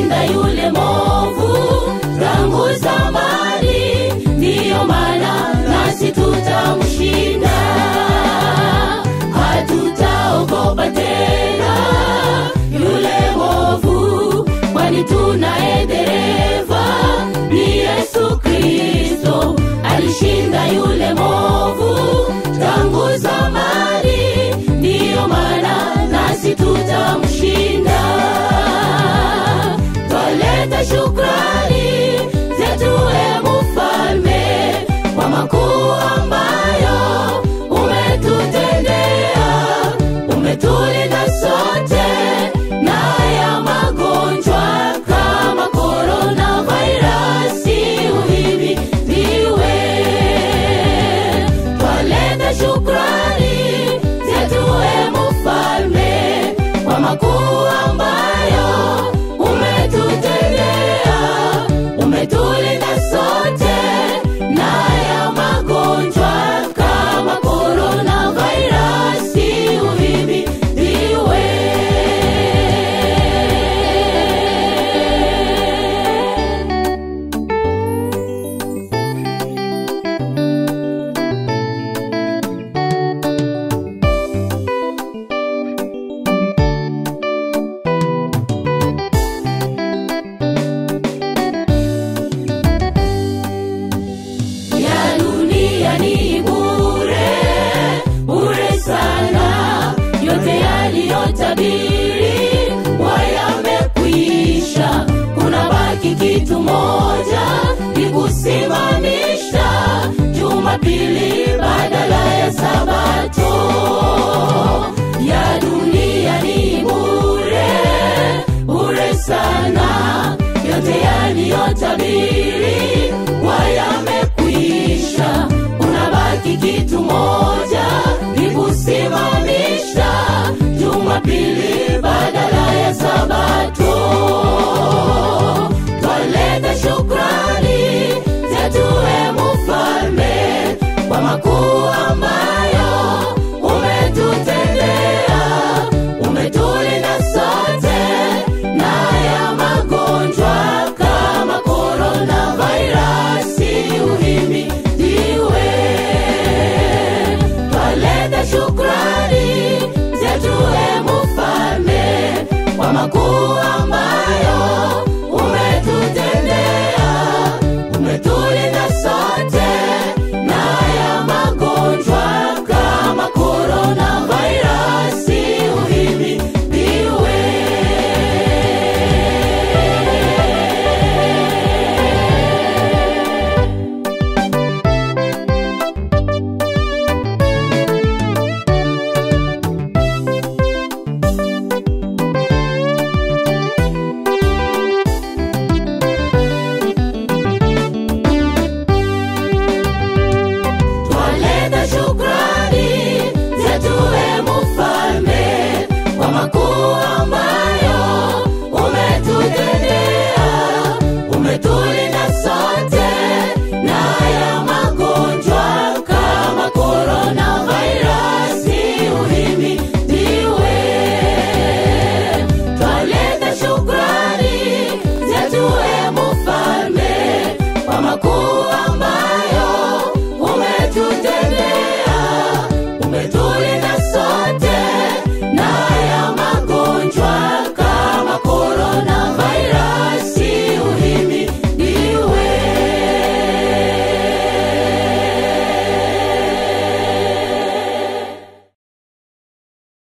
alishinda yule movu tangu zamani, ndiyo maana nasi tutamshinda. Hatutaogopa tena yule movu, kwani tunaye dereva ni Yesu Kristo. Alishinda yule movu tangu zamani, ndiyo maana nasi tutamshinda. Twaleta shukrani zetu, e Mfalme, kwa makuu ambayo umetutendea. Umetulinda sote na ya magonjwa kama korona vairasi uhimidiwe. Twaleta shukrani zetu, e Mfalme, kwa makuu ambayo umetutendea. Umetulinda sote na ya magonjwa kama korona vairasi uhimidiwe. ya dunia ni bure bure sana, yote yaliyotabiri wayamekwisha. Kuna baki kitu moja, ni kusimamisha Jumapili badala ya Sabato. Ya dunia ni bure bure sana, yote yaliyotabiri wayamekwisha. Unabaki kitu moja, ni kusimamisha Jumapili badala ya Sabato. Twaleta shukrani zetu, e Mfalme, kwa makuu ambayo umetutendea. Umetulinda sote na ya magonjwa kama korona vairasi uhimidiwe. Twaleta shukrani zetu, e Mfalme, kwa makuu ambayo umetutendea. Umetulinda sote na ya magonjwa kama korona vairasi uhimidiwe. Twaleta shukrani zetu, e Mfalme, kwa makuu ambayo umetutendea. Umetulinda sote na ya magonjwa kama korona vairasi uhimidiwe. Twaleta shukrani zetu, e Mfalme, kwa makuu ambayo